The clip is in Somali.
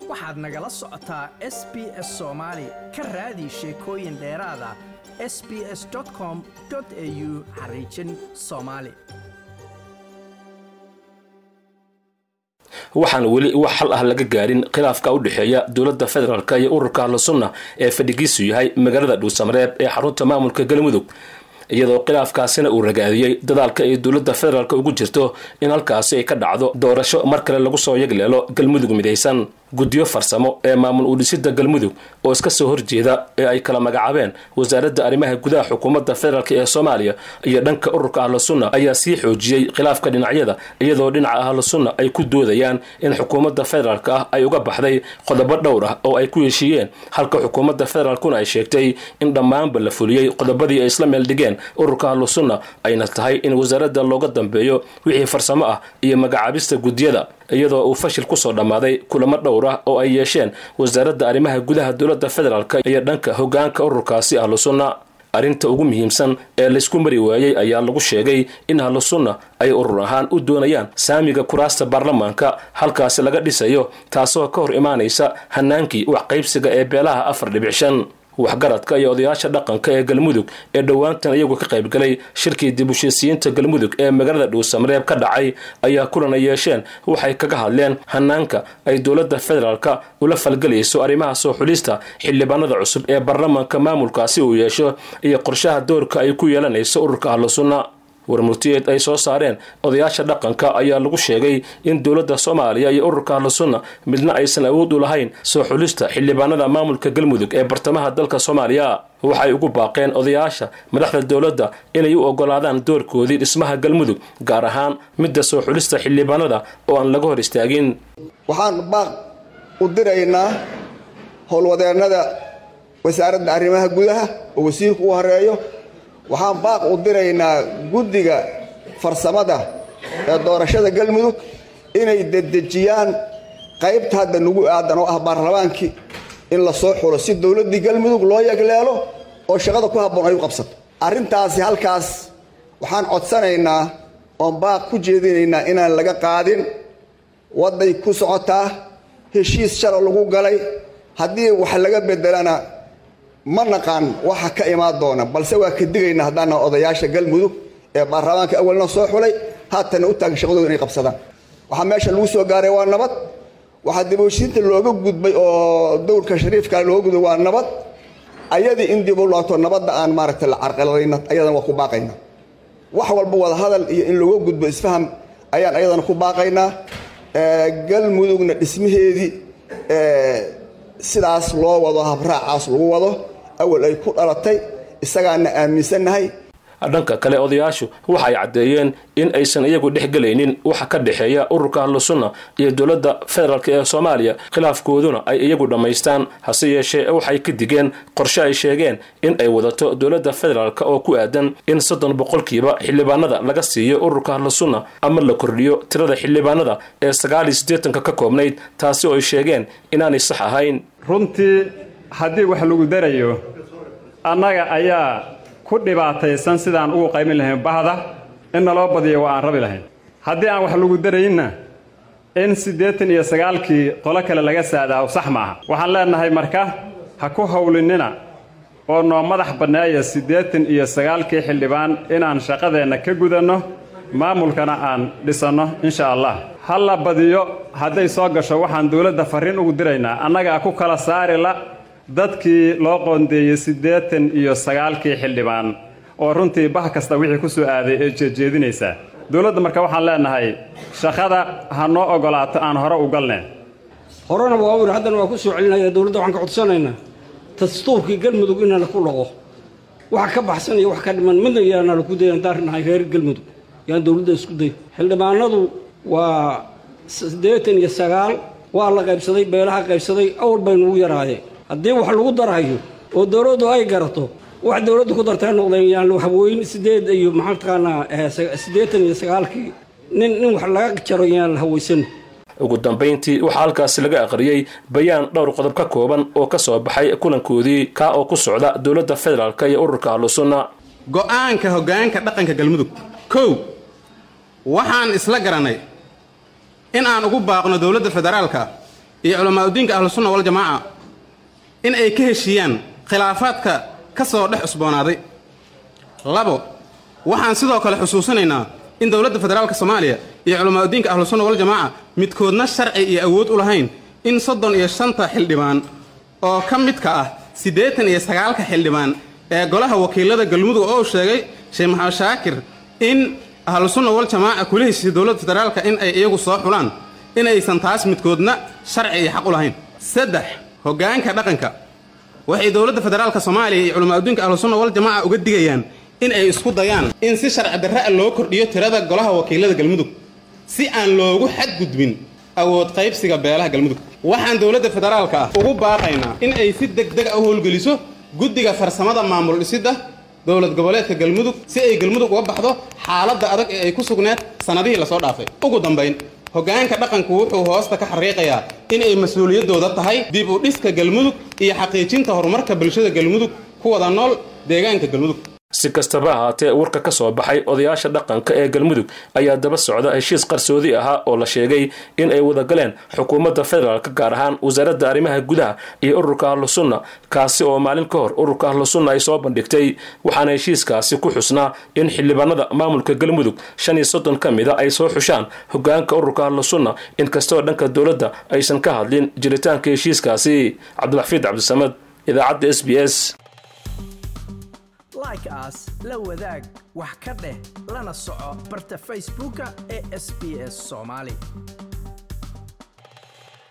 waxaad nagala socotaa s b s soomaali ka raadi sheekooyin dheeraada s b s com au xariijin soomaali waxaan weli wax xal ah laga gaarin khilaafka u dhexeeya dowladda federaalk iyo ururka ahlusunna ee fadhigiisu yahay magaalada dhuusamareeb ee xarunta maamulka galmudug iyadoo khilaafkaasina uu ragaadiyey dadaalka ay dowladda federaalk ugu jirto in halkaasi ay ka dhacdo doorasho mar kale lagu soo yagleelo galmudug midaysan guddiyo farsamo ee maamul uudhisida galmudug oo iska soo horjeeda ee ay kala magacaabeen wasaaradda arrimaha gudaha xukuumadda federaalk ee soomaaliya iyo dhanka ururka ahlusunna ayaa sii xoojiyey khilaafka dhinacyada iyadoo dhinaca ahlusunna ay ku doodayaan in xukuumadda federaalk ah ay uga baxday qodobo dhowr ah oo ay ku heshiiyeen halka xukuumadda federaalkuna ay sheegtay in dhammaanba la fuliyey qodobadii ay isla meel dhigeen ururka ahlusunna ayna tahay in wasaaradda looga dambeeyo wixii farsamo ah iyo magacaabista guddiyada iyadoo uu fashil kusoo dhammaaday kulamo dhowr ah oo ay yeesheen wasaaradda arrimaha gudaha dowladda federaalk iyo dhanka hoggaanka ururkaasi ahlusunna arrinta ugu muhiimsan ee laysku mari waayey ayaa lagu sheegay in ahlusunna ay urur ahaan u doonayaan saamiga kuraasta baarlamaanka halkaasi laga dhisayo taasoo ka hor imaanaysa hanaankii wax qaybsiga ee beelaha afar dhibic shan waxgaradka iyo odayaasha dhaqanka ee galmudug ee dhowaantan iyagu ka qaybgalay shirkii dib ushisiyiinta galmudug ee magaalada dhuusamareeb ka dhacay ayaa kulan ay yeesheen waxay kaga hadleen hanaanka ay dowladda federaalka ula falgelayso arrimaha soo xulista xildhibaanada cusub ee baarlamaanka maamulkaasi uu yeesho iyo qorshaha doorka ay ku yeelanayso ururka ahlusunna warmurtiyeed ay soo saareen odayaasha dhaqanka ayaa lagu sheegay in dowladda soomaaliya iyo ururka ahlusunna midna aysan awood u lahayn soo xulista xildhibaanada maamulka galmudug ee bartamaha dalka soomaaliya waxay ugu baaqeen odayaasha madaxda dowladda inay u ogolaadaan doorkoodii dhismaha galmudug gaar ahaan midda soo xulista xildhibaanada oo aan laga hor istaagin waxaan baaq u diraynaa howlwadeennada wasaaradda arrimaha gudaha oo wasiirku u horeeyo waxaan baaq u diraynaa guddiga farsamada ee doorashada galmudug inay dedejiyaan qaybta hadda nagu aadan oo ah baarlamaankii in la soo xulo si dowladdii galmudug loo yagleelo oo shaqada ku habboon ay u qabsato arrintaasi halkaas waxaan codsanaynaa oon baaq ku jeedinaynaa inaan laga qaadin wadday ku socotaa heshiis shala lagu galay haddii wax laga bedelana ma naqaan waxa ka imaan doona balse waa ka digaynaa haddaana odayaasha galmudug ee baarlamaanka awalna soo xulay haatana u taagan shaqadooda inay qabsadaan waxaa meesha lagu soo gaaray waa nabad waxaa diboshiinta looga gudbay oo dowrka shariifka looga gudbay waa nabad ayadii in dib u laato nabadda aan maaragtay la carqaladayna ayadana waa ku baaqaynaa wax walba wada hadal iyo in looga gudbo isfaham ayaan ayadana ku baaqaynaa galmudugna dhismaheedii sidaas loo wado habraacaas lagu wado awal ay ku dhalatay isagaana aaminsannahay dhanka kale odayaashu waxa ay caddeeyeen in aysan iyagu dhexgelaynin waxa ka dhexeeya ururka ahlusunna iyo dowladda federaalk ee soomaaliya khilaafkooduna ay iyagu dhammaystaan hase yeeshee waxay ka digeen qorshe ay sheegeen in ay wadato dowladda federaalk oo ku aadan in soddon boqolkiiba xildhibaanada laga siiyo ururka ahlusunna ama la kordhiyo tirada xildhibaanada ee sagaal iyo siddeetanka ka koobnayd taasi oo ay sheegeen inaanay sax ahayn runtii haddii wax lagu darayo annaga ayaa ku dhibaataysan sidaan ugu qaymin lahayn bahda in naloo badiyo waa aan rabi lahayn haddii aan wax lagu darayinna in siddeetan iyo sagaalkii qolo kale laga saadaawo sax maaha waxaan leennahay marka ha ku howlinina oo noo madax banneeya siddeetan iyo sagaalkii xildhibaan inaan shaqadeenna ka gudanno maamulkana aan dhisanno insha allah ha la badiyo hadday soo gasho waxaan dowladda farriin ugu diraynaa annagaa ku kala saari la dadkii loo qoondeeyey siddeetan iyo sagaalkii xildhibaan oo runtii bah kasta wixii ku soo aaday ee jeedjeedinaysaa dowladda marka waxaan leennahay shaqada ha noo oggolaato aan hore u galne horena waa ur haddana waa ku soo celinaya dowladda waxaan ka codsanaynaa dastuurkii galmudug inana ku dhaqo waxa ka baxsan iyo wax ka dhiman midna yaana laku day aan daarinahay reer galmudug yaan dowladda isku day xildhibaanadu waa siddeetan iyo sagaal waa la qaybsaday beelaha qaybsaday awal baynu ugu yaraayeen haddii wax lagu darayo oo dowladdu ay garato wax dowladdu ku dartay noqdeen yaan waxweyn sideed iyo maxaa taqaanaa siddeetan iyo sagaalkii nin nin wax laga jaro yaan la hawaysan ugu dambayntii waxaa halkaasi laga aqriyey bayaan dhowr qodob ka kooban oo ka soo baxay kulankoodii kaa oo ku socda dowladda federaalk iyo ururka ahlusunna go'aanka hoggaanka dhaqanka galmudug kow waxaan isla garanay in aan ugu baaqno dowladda federaalka iyo culamaauddiinka ahlusunna waljamaaca in ay ka heshiiyaan khilaafaadka ka soo dhex cusboonaaday labo waxaan sidoo kale xusuusinaynaa in dowladda federaalka soomaaliya iyo culamaauddiinka ahlusunna waljamaaca midkoodna sharci iyo awood u lahayn in soddon iyo shanta xildhibaan oo ka midka ah siddeetan iyo sagaalka xildhibaan ee golaha wakiilada galmudug oo uu sheegay sheekh maxamed shaakir in ahlusunna waljamaaca kula heshiisay dowladda federaalka in ay iyagu soo xulaan in aysan taas midkoodna sharci iyo xaq u lahayn saddex hoggaanka dhaqanka waxay dowladda federaalka soomaaliya iyo culamaauddiinka ahlusunna waljamaaca uga digayaan in ay isku dayaan in si sharci darra loo kordhiyo tirada golaha wakiilada galmudug si aan loogu xadgudbin awood qaybsiga beelaha galmudug waxaan dowladda federaalka ah ugu baaqaynaa in ay si degdeg a u howlgeliso guddiga farsamada maamul dhisidda dowlad goboleedka galmudug si ay galmudug uga baxdo xaaladda adag ee ay ku sugneed sannadihii lasoo dhaafay ugu dambayn hoggaanka dhaqanku wuxuu hoosta ka xariiqayaa in ay mas-uuliyaddooda tahay dib u dhiska galmudug iyo xaqiijinta horumarka bulshada galmudug ku wada nool deegaanka galmudug si kastaba ahaatee warka ka soo baxay odayaasha dhaqanka ee galmudug ayaa daba socda heshiis qarsoodi ahaa oo la sheegay in ay wada galeen xukuumadda federaalka gaar ahaan wasaaradda arrimaha gudaha iyo ururka ahlusunna kaasi oo maalin ka hor ururka ahlusunna ay soo bandhigtay waxaana heshiiskaasi ku xusnaa in xildhibaanada maamulka galmudug shan iyo soddon ka mida ay soo xushaan hogaanka ururka ahlusunna inkastoo dhanka dowladda aysan ka hadlin jiritaanka heshiiskaasi cabdilxafiid cabdisamad idaacadda s b s like aas la wadaag wax ka dheh lana soco barta facebooka ee sb s soomaali